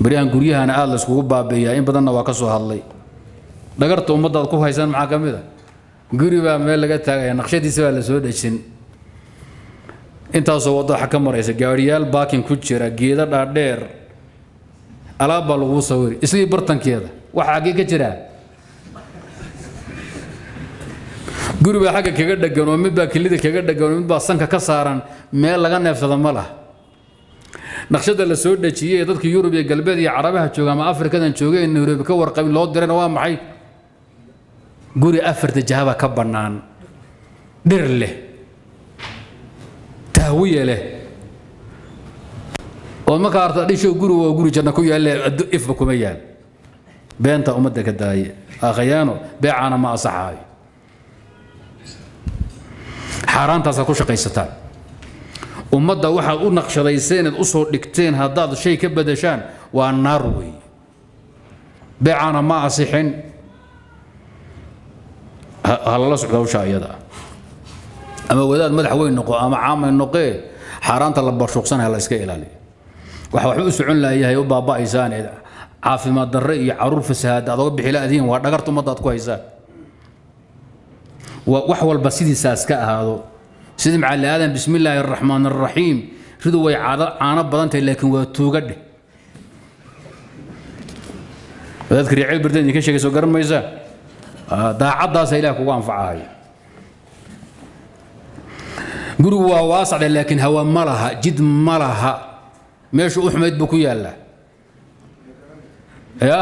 baryahan guryahana aada la iskugu baabi'iyaa in badanna waa ka soo hadlay dhagarta ummaddaad ku haysan maxaa ka mid a guri baa meel laga taagaya naqshadiisa baa la soo dhejin intaasoo waddo waxa ka maraysa gaadhiyaal baakin ku jira geeda dhaadheer alaab baa laguu sawiri isagii bartankeeda waxa xaggee ka jiraa guri baa xagga kaga dhegan oo mid baa kelida kaga dhegan oo mid baa sanka ka saaran meel laga neefsada ma laha naqshada la soo dhejiyey ee dadka yurub iyo galbeed iyo carabaha jooga ama afrikadan jooga ee nairobi ka warqabin loo dirayna waa maxay guri afarta jahaba ka bannaan dhir leh tahwiye leh oo markaa arta dhisho guri waa guri janna ku yaalle ifba kuma yaal beenta ummadda ka daaye akhayaano beecaana ma asaxaayo xaaraantaasaad ku shaqaysataan ummadda waxaad u naqshadayseen eed u soo dhigteen haddaad shay ka badashaan waa naar wey beecaana ma asixin ha lala socdo hawsha iyada ah ama wadaad madax weyn noqo ama caamay noqee xaaraanta la barshuuqsanaya la iska ilaaliyo waxa waxba u socon laayahay u baaba'aysaan ee caafimaad darre iyo caruur fasahaad aad oga bixi laadiin waa dhagarta ummadda aad ku haysaan wax walba sidiisaas ka ahaado sidii macalli aadan bismi illaahi araxmaan araxiim ridu way caano badan tahay laakiin waa tuuga dheh wadaadka riicil birdan idinka sheegay soo garan maysaa daacaddaasa ilaah kugu anfacahaya gurigu waa waasacde laakiin hawa ma laha jid ma laha meeshu u xumayd buu ku yaallaa ya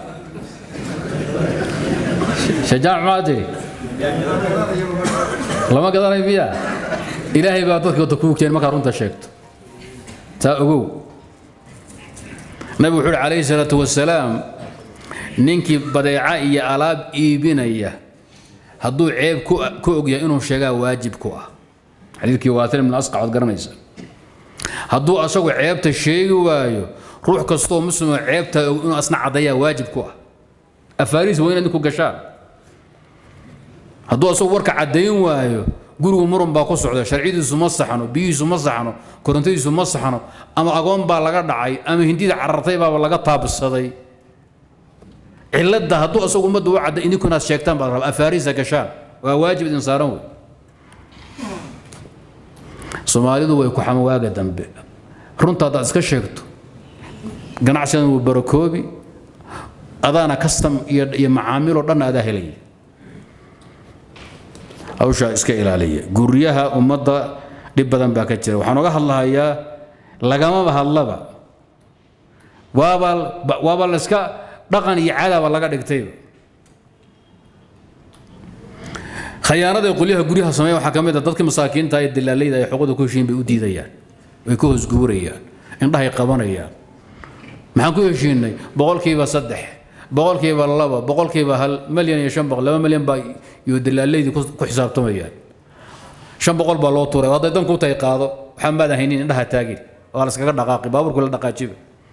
shajaac maa tiri lama gadanayo miya ilaahay baa dadka wata kuu keen markaa runta sheegto taa ogow nabigu wuxuu uhi calayhi salaatu wasalaam ninkii badeeca iyo alaab iibinaya hadduu ceeb ku ogyahay inuu sheegaa waajib ku ah xadiidkii waatir ibn asqac waad garanaysa hadduu asagu ceebta sheegi waayo ruux kastoo muslimo ceebta og inuu asna caddayaa waajib ku ah afaariis waa inaad ninku gashaan hadduu asagu warka caddayn waayo gurigu murun baa ku socda sharciyadiisu ma saxno biyihiisu ma saxno korontadiisu ma saxno ama agoon baa laga dhacay ama hindida carartay baaba laga taabsaday cilada hadduu asagu ummadda u cadda idinku inaad sheegtaan baa raba afaariisa gashaan waa waajib idin saaran wey soomaalidu way ku xama waaga dambe runta haddaad iska sheegto ganacsigan wuu barakoobi adaana custom iyo iyo macaamiiloo dhan adaa helaya hawshaa iska ilaaliya guryaha ummadda dhib badan baa ka jira waxaan oga hadlahayaa lagamaba hadlaba waaba waaba la iska dhaqan iyo cadaba laga dhigtayba khayaanada qolyaha guryaha sameeya waxaa ka mid a dadka masaakiinta ee dilaalayda ay xuquuqda ku heshiin bay u diidayaan way ka hoosguurayaan indhahay qabanayaan maxaan ku heshiinay boqolkiiba saddex boqolkiiba laba boqolkiiba hal malyan iyo shan boqol laba malyan baa iyo dilaalaydii ku xisaabtamayaan shan boqol baa loo tuuray hadday danku tahay qaado waxaa maadan haynin indhaha taagin waa la iskaga dhaqaaqi baabuurku la dhaqaajiba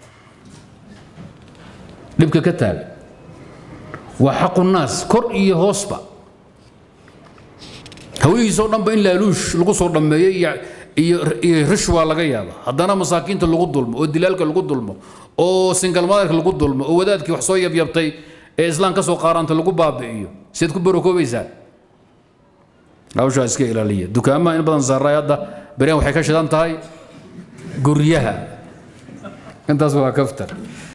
dhibka ka taagan waa xaqu naas kor iyo hoosba hawlihiisoo dhanba in laaluush lagu soo dhammeeyo iyo iyo iyo rishwa laga yaaba haddana masaakiinta lagu dulmo oo dilaalka lagu dulmo oo singalmadarka lagu dulmo oo wadaadkii wax soo yabyabtay ee islaan ka soo qaaranta lagu baabi'iyo siad ku barokoobaysaa hawshaa iska ilaaliya dukaamaha in badan saaray hadda beryan waxay ka shidan tahay guryaha intaas waa kaftar